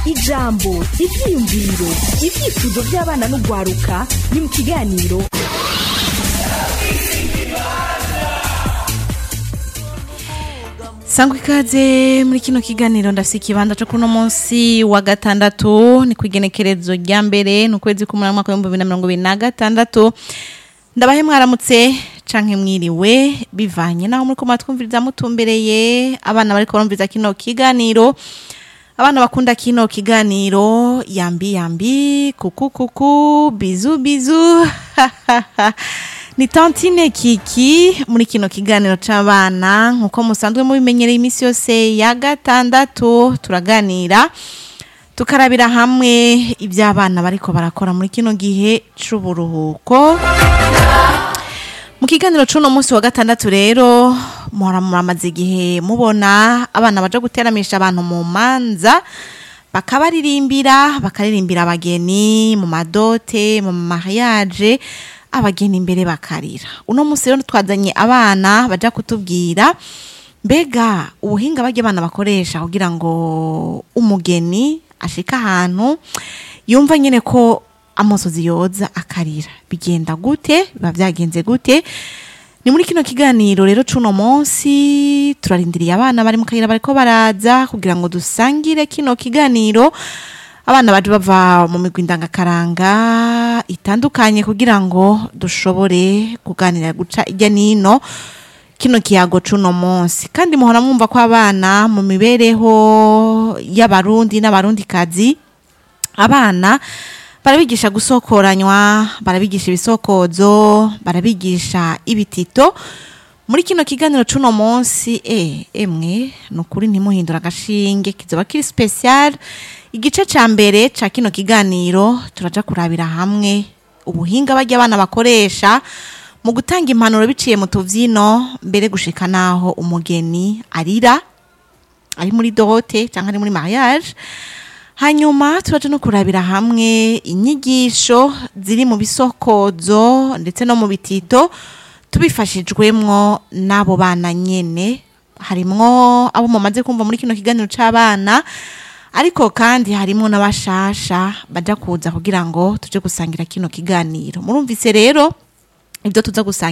ijambo ivyiyumviro ivyifuzo vy'abana n'ugwaruka ni mu kiganiro sangwa ikaze muri kino kiganiro ndafise ikibanza co kuno munsi wa gatandatu ni kwigenekerezo rya mbere ni ukwezi k'umunani mwaka w'ibihumbi bibiri na mirongo ibiri na gatandatu ndabahe mwaramutse canke mwiriwe bivanye naho muriko muratwumviriza mutumbereye abana bariko barumviriza kino kiganiro abana bakunda kino kiganiro yambi yambi kuku kuku bizu bizu ni tantine kiki muri kino kiganiro c'abana nkuko musanzwe mubimenyereye iminsi yose ya gatandatu turaganira tukarabira hamwe ibyo abana bariko barakora muri kino gihe c'uburuhuko mu kiganiro c'uno munsi wa gatandatu rero muhora muramaze igihe mubona abana baja guteramisha abantu mu manza bakabaririmbira bakaririmbira abageni mu madote mu mariage abageni imbere bakarira uno munsi rero twazanye abana baja kutubwira mbega ubuhinga bajya abana bakoresha kugira ngo umugeni ashika ahantu yumva nyine ko amosozi yoza akarira bigenda gute biba byagenze gute ni muri kino kiganiro rero c'uno munsi turarindiriye abana bari mu kayira bariko baraza kugira ngo dusangire kino kiganiro abana baje bava mu migwi ndangakaranga itandukanye kugira ngo dushobore kuganira guca ijya nino kino kiyago c'uno munsi kandi muhora mwumva ko abana mu mibereho y'abarundi n'abarundikazi abana barabigisha gusokoranywa barabigisha ibisokozo barabigisha ibitito muri kino kiganiro c'uno munsi eh emwe nukuri ntimuhindura agashinge kizoba kiri special igice ca mbere ca kino kiganiro turaja kurabira hamwe ubuhinga bajya abana bakoresha mu gutanga impanuro biciye mu tuvyino mbere gushika naho umugeni arira ari muri dote cyangwa ari muri mariage hanyuma turaje no kurabira hamwe inyigisho ziri mu bisokozo ndetse no mu bitito tubifashijwemwo n'abo bana nyene harimwo abo mumaze kumva muri kino kiganiro c'abana ariko kandi harimwo n'abashasha baja kuza kugira ngo tuje gusangira kino kiganiro murumvise rero ibyo tuza gusangira